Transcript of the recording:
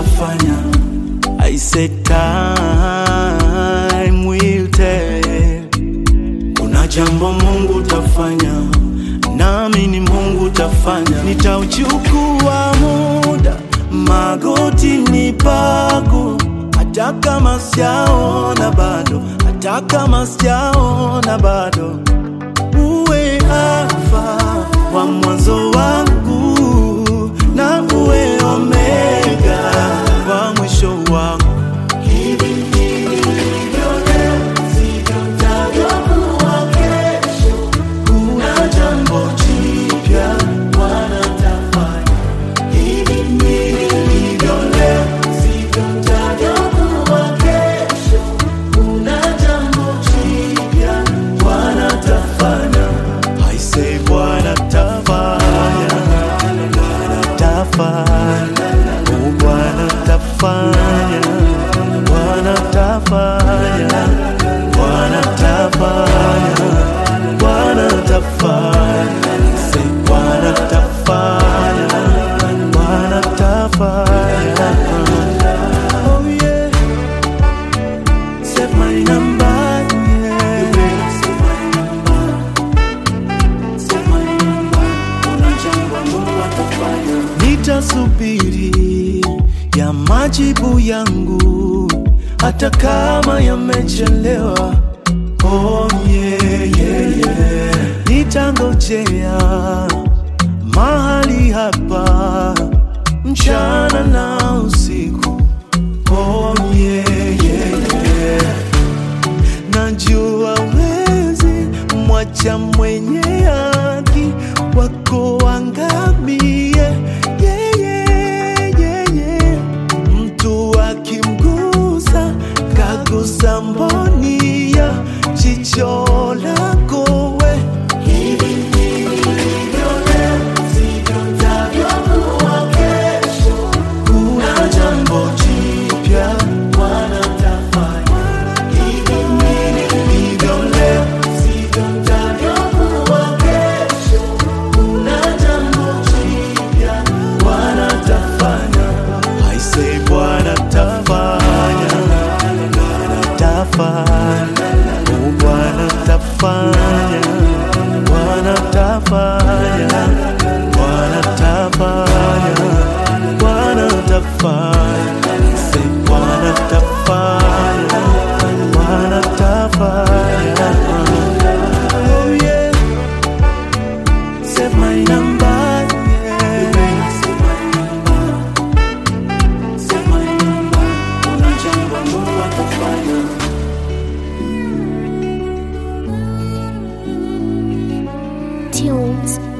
atafanya. I said time will tell. Kuna jambo Mungu tafanya, nami ni Mungu tafanya. Nitauchukua muda magotini pako, hata kama sijaona bado, hata kama sijaona bado, uwe Alfa wa mwanzo wangu na uwe Omega wa mwisho wangu. Hivi nilivyo leo, sivyo nitakavyokuwa kesho. Kuna jambo jipya Bwana atafanya. Hivi nilivyo leo, sivyo nitakavyokuwa kesho. Kuna jambo jipya Bwana atafanya. I say Bwana atafanya, Bwana atafanya, oh Bwana atafanya, Bwana atafanya, Bwana atafanya, Bwana atafanya, say Bwana atafanya, Bwana atafanya. Oh yeah, save my number, yeah. Save my number. Nitasubiri ya majibu yangu hata kama yamechelewa. Oh, yeah, yeah, yeah. Nitangojea mahali hapa mchana na usiku. Oh, yeah, yeah, yeah. Najua wezi mwacha mwenye haki wako angamie. Yeah, yeah, yeah, yeah. Mtu akimgusa kagusa mboni ya jicho lako we. Hivi nilivyo leo, sivyo nitakavyokuwa kesho. Kuna jambo jipya Bwana atafanya. Hivi nilivyo leo, sivyo nitakavyokuwa kesho. Kuna jambo jipya Bwana atafanya. I say Bwana atafanya, Bwana atafanya, oh Bwana atafanya, Bwana atafanya, Bwana atafanya, Bwana atafanya. I say Bwana atafanya, Bwana atafanya. Oh yeah. Save my number, yeah. Save my number. Save my number. Kuna jambo Mungu atafanya. Tunes